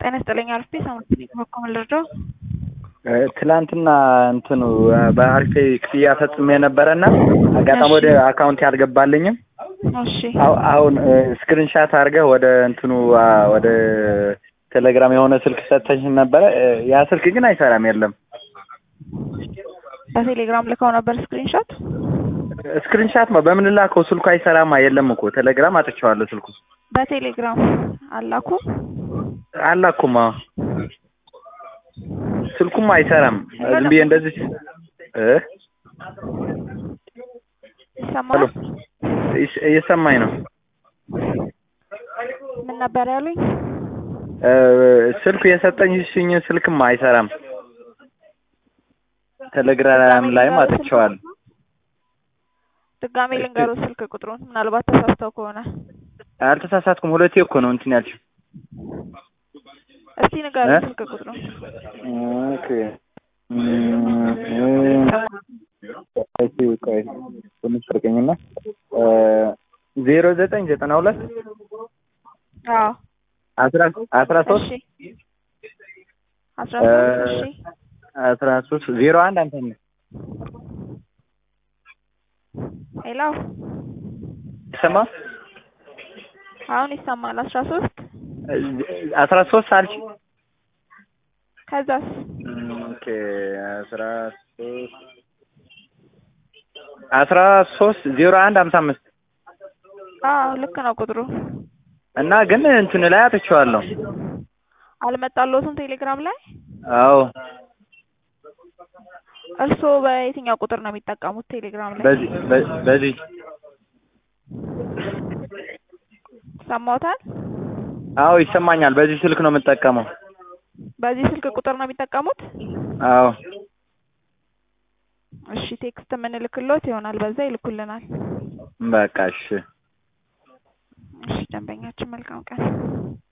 ጤና ይስጥልኝ አርፌ ሳሙኤል በኩል ልርዳው? ትላንትና እንትኑ በአሪፌ ክፍያ ፈጽሜ ነበረና አጋጣሚ ወደ አካውንት አልገባልኝም። እሺ አሁ- አሁን ስክሪንሻት አድርገህ ወደ እንትኑ አ፣ ወደ ቴሌግራም የሆነ ስልክ ሰጥተኝ ነበረ። ያ ስልክ ግን አይሰራም። የለም በቴሌግራም ልከው ነበር ስክሪንሾት። ስክሪንሻት ነው በምን ላከው? ስልኩ አይሰራማ። የለም እኮ ቴሌግራም አጥቼዋለሁ። ስልኩ በቴሌግራም አላኩ። አላኩም። አዎ ስልኩም አይሰራም። ዝም ብዬ እንደዚህ እ ይሰማል? እየስ- እየሰማኝ ነው። ምን ነበር ያሉኝ? እ፣ ስልኩ የሰጠኝ ሽኝ ስልክም አይሰራም። ቴሌግራም ላይም አጥቼዋለሁ። ድጋሜ ልንገሩ ስልክ ቁጥሩን ምናልባት ተሳስተው ከሆነ አልተሳሳትኩም። ሁለቴ እኮ ነው እንትን ያልሽው። እስቲ ንገሩ እ? ስልክ ቁጥሩን። ኦኬ እም፣ እሺ፣ ቆይ ትንሽ ርቀኝና ዜሮ ዘጠኝ ዘጠና ሁለት አዎ አስራ አስራ ሶስት እሺ አስራ ሶስት እሺ አስራ ሶስት ዜሮ አንድ አንተ ነህ ሄሎ ሰማ አሁን ይሰማል። አስራ ሶስት አስራ ሶስት አልሽ ከዛስ ኦኬ አስራ ሶስት አስራ ሶስት ዜሮ አንድ ሀምሳ አምስት አዎ ልክ ነው ቁጥሩ። እና ግን እንትን ላይ አጥቼዋለሁ። አልመጣልዎትም ቴሌግራም ላይ? አዎ እርስዎ በየትኛው ቁጥር ነው የሚጠቀሙት ቴሌግራም ላይ? በዚህ በ- በዚህ ሰማዎታል? አዎ ይሰማኛል። በዚህ ስልክ ነው የምጠቀመው። በዚህ ስልክ ቁጥር ነው የሚጠቀሙት? አዎ እሺ ቴክስት የምንልክሎት ይሆናል፣ በዛ ይልኩልናል። በቃ እሺ። እሺ ደንበኛችን መልካም ቀን